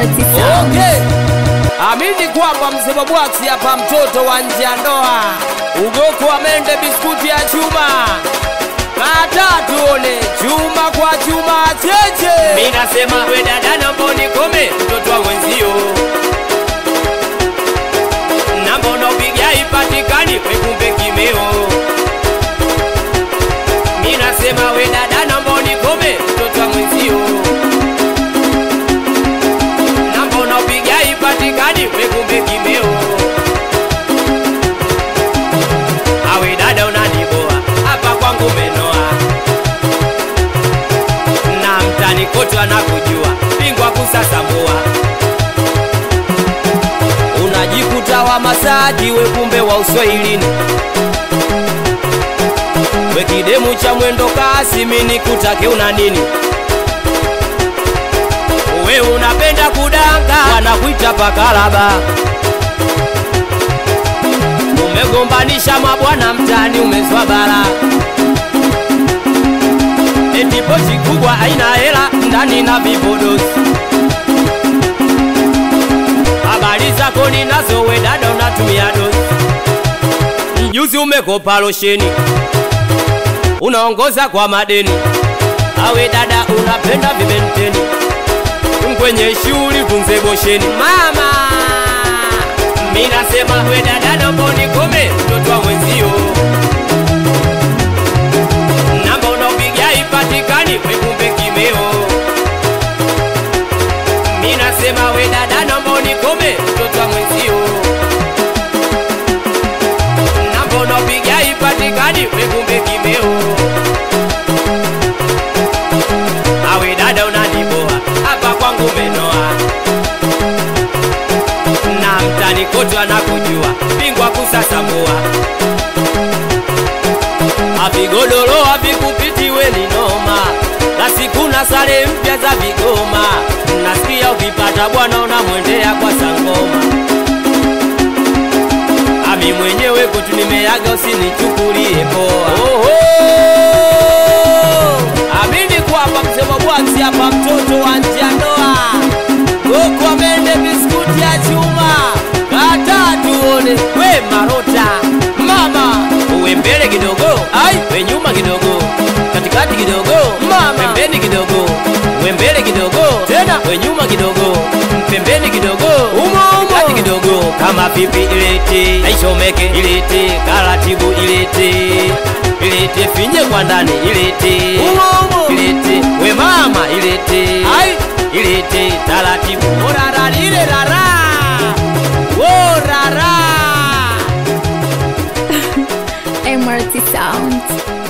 MRT Sound. Okay. Amini kwamba msema bwaksi hapa mtoto wa nje ya ndoa. Ugoko wa mende biskuti ya chuma. Kata tuone chuma kwa chuma cheche. Mimi nasema we dada naomba unikome mtoto wa wenzio. Namba unaopiga ipatikani we kumbe kimeo. Mimi nasema we dada naomba unikome mtoto wa mwenzio. Namba unaopiga ipatikani we kumbe kimeo. Awe dada unaniboa hapa kwangu umenoa na mtani kote anakujua bingwa kusasambua Unajikuta wa Masaki we kumbe wa Uswahilini. We kidemu cha mwendo kasi mini kutake una nini? we unapenda kudanga Wanakuita pakalaba. Umegombanisha mabwana mtani umezwa bara. Eti pochi kubwa haina hela ndani na vipodozi. Habari zako ninazo we dada unatumia dozi. Mjuzi umekopa losheni. Unaongoza kwa madeni. Awe dada unapenda vibenteni. Kwenye shughuli tunze bosheni. Mama mi nasema we dada naomba unikome mtoto wa mwenzio namba unaopiga ipatikani we kumbe kimeo mi nasema we dada naomba unikome mtoto wa mwenzio namba unaopiga ipatikani we kumbe kimeo awe dada unaniboa hapa kwangu umenoa na mtani kote anakujua bingwa kusasambua avigodoro avikupiti we ni noma na siku na sare mpya za vigoma nasikia ukipata bwana unamwendea kwa sangoma ami mwenyewe kwetu nimeaga usinichukulie poa Oho! amini kwamba msemo bwaksi hapa mtoto wa nje ya ndoa goko amende biskuti ya chuma kata tuone we marota mama uwe mbele kidogo Ai. we nyuma kidogo katikati kidogo mama pembeni kidogo we mbele kidogo Tena. we nyuma kidogo pembeni kidogo Umo, umo. kati kidogo kama pipi ilete aishomeke ilete karatibu ilete ilete finye kwa ndani ilete Umo, umo. ilete we mama ilete Ai. ilete taratibu orara lile rara orara MRT Sound.